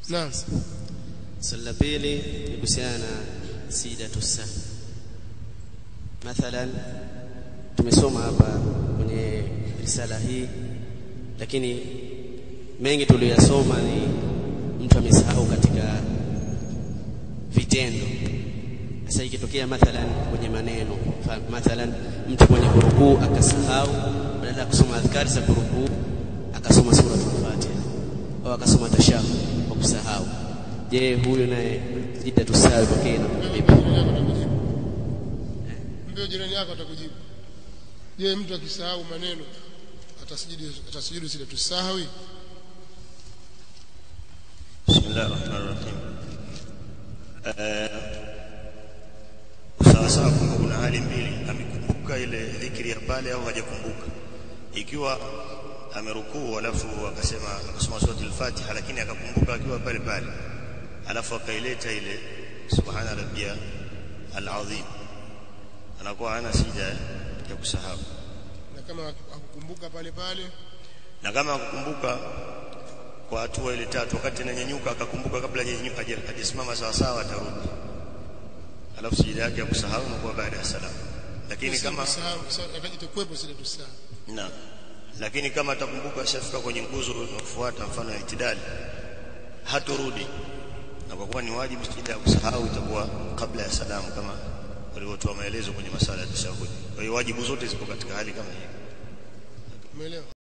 naam swali la pili ni kuhusiana na sidatu sahwi mathalan tumesoma hapa kwenye risala hii lakini mengi tuliyosoma ni mtu amesahau katika vitendo sasa ikitokea mathalan kwenye maneno fa- mathalan mtu mwenye kurukuu akasahau badala ya kusoma adhkari za kurukuu akasoma suratul fatiha au akasoma tashahud kwa kusahau je huyu naye jida tusawi kwake inakuwa vipi mbio jirani yako atakujibu je mtu akisahau maneno atasujudu atasujudu sida tusahwi Bismillah ar-Rahman ar-Rahim. Eh, sawasawa kwamba kuna hali mbili, amekumbuka ile dhikri ya pale au hajakumbuka. Ikiwa amerukuu alafu akasema akasoma sura al-Fatiha, lakini akakumbuka akiwa pale pale, alafu akaileta ile subhana rabbia al-azim, anakuwa hana sija ya kusahau. na kama akukumbuka pale pale na kama akukumbuka kwa hatua ile tatu wakati ananyanyuka akakumbuka kabla hajanyanyuka haja- hajasimama sawa sawa atarudi alafu sijida yake ya kusahau inakuwa baada ya salamu lakini kama sahau itakuwepo sida tusahwi na lakini kama atakumbuka ashafika kwenye nguzo inayofuata mfano ya itidali hatorudi na kwa kuwa ni wajibu sijida ya kusahau itakuwa kabla ya salamu kama walivyotoa maelezo kwenye masala ya tashahudi kwa hiyo wajibu zote zipo katika hali kama hiyo umeelewa